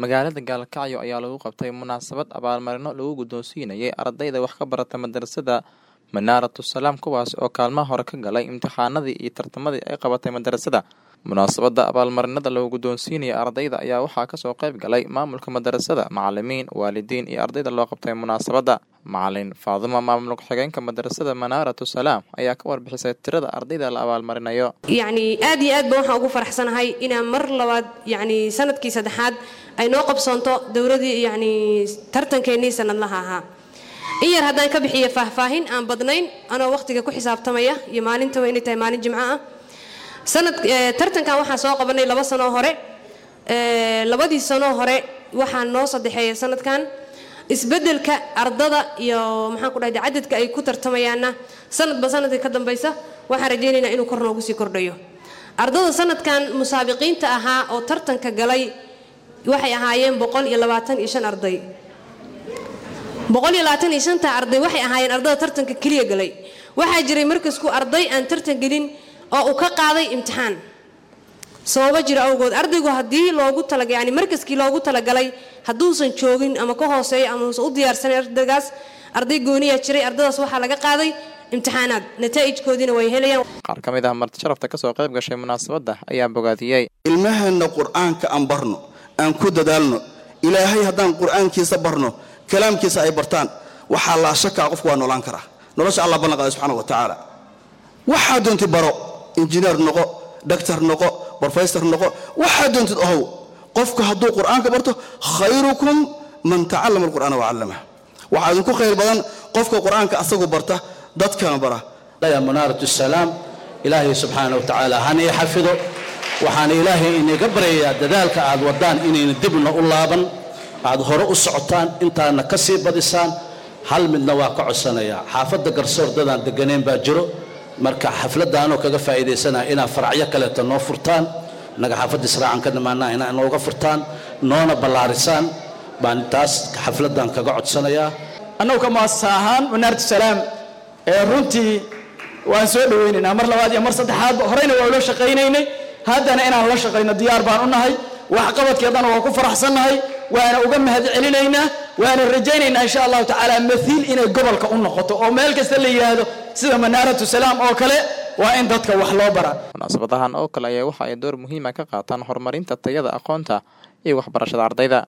Magaalada Gaalkacyo ayaa lagu qabtay munaasabad abaalmarino lagu guddoonsiinayay ardayda wax ka barata madarasada Manaaratu Salaam kuwaas oo kaalmaha hore ka galay imtixaanadii iyo tartamadii ay qabatay madarasada. Munaasabada abaalmarinada lagu guddoonsiinayay ardayda ayaa waxaa kasoo qayb galay maamulka madarasada, macalimiin, waalidiin iyo ardayda loo qabtay munaasabada. Macalin Faaduma maamul ku-xigeenka madarasada Manaaratu Salaam ayaa ka warbixisay tirada ardayda la abaalmarinayo. yacni aad iyo aad baan waxaan ugu faraxsanahay inaan mar labaad yacni sanadkii saddexaad ay noo qabsoonto dowladii yacni tartankeennii sanadlaha ahaa in yar haddaan ka bixiyo faahfaahin aan badnayn anoo waqtiga ku xisaabtamaya iyo maalintaba inay tahay maalin jimco ah sanad tartankan waxaan soo qabanay laba sanoo hore labadii sanoo hore waxaa noo saddexeeya sanadkan isbeddelka ardada iyo maxaan ku dhahday cadadka ay ku tartamayaanna sanadba sanadka ka dambaysa waxaan rajaynaynaa inuu kor noogu sii kordhayo ardada sanadkan musaabiqiinta ahaa oo tartanka galay waxay ahaayeen boqol iyo labaatan iyo shan arday boqol iyo labaatan iyo shanta arday waxay ahaayeen ardada tartanka keliya galay waxaa jiray markasku arday aan tartan gelin oo uu ka qaaday imtixaan sababo jira awgood ardaygu haddii loogu talaga yani markaskii loogu talagalay hadduusan joogin ama ka hooseeyo ama uusan u diyaarsanin ardaygaas arday gooniyaa jiray ardadaas waxaa laga qaaday imtixaanaad nataa'ijkoodiina way helayaan Qaar ka mid ah marti sharafta kasoo qayb gashay munaasabada ayaa bogaadiyey. ilmaheenna qur'aanka aan barno aan ku dadaalno ilaahay haddaan qur'aankiisa barno kalaamkiisa ay bartaan waxaa laa shakaa qofku waa noolaan karaa nolosha allah ballan qaaday subxana wa tacaala waxaa doontid baro injineer noqo dhaktar noqo brofesor noqo waxaa doontid ohow qofku hadduu qur'aanka barto khayrukum man tacallama alqur'aana wacallama waxaa idinku khayr badan qofka qur'aanka asagu barta dadkana bara يا منارة السلام إلهي سبحانه وتعالى هني حفظه وحان إلهي إني قبري دذلك عاد ودان إني ندبنا أولابا عاد هراء السعطان انت نكسي بدسان هل من نواقع السنة حافظ قرصور دادان دقنين باجرو marka xafladaanoo kaga faa'iidaysanaa inaa faracyo kaleeto noo furtaan naga xaafadda israacan ka dhammaanaa inaa nooga furtaan noona ballaarisaan baan taas xafladan kaga codsanayaa annagu ka muasasa ahaan manaaratu salaam ee runtii waan soo dhawaynaynaa mar labaad iyo mar saddexaadba horeyna waa ula shaqaynaynay haddana inaan la shaqayno diyaar baan u nahay waxqabadkeedana waa ku faraxsannahay waana uga mahad celinaynaa waana rajaynaynaa insha allahu tacaala mathiil inay gobolka u noqoto oo meel kasta la yidhaahdo sida manaaratu salaam oo kale waa in dadka wax loo baraa Munaasabadahan oo kale ayaa waxa ay door muhiim ah ka qaataan horumarinta tayada aqoonta iyo waxbarashada ardayda.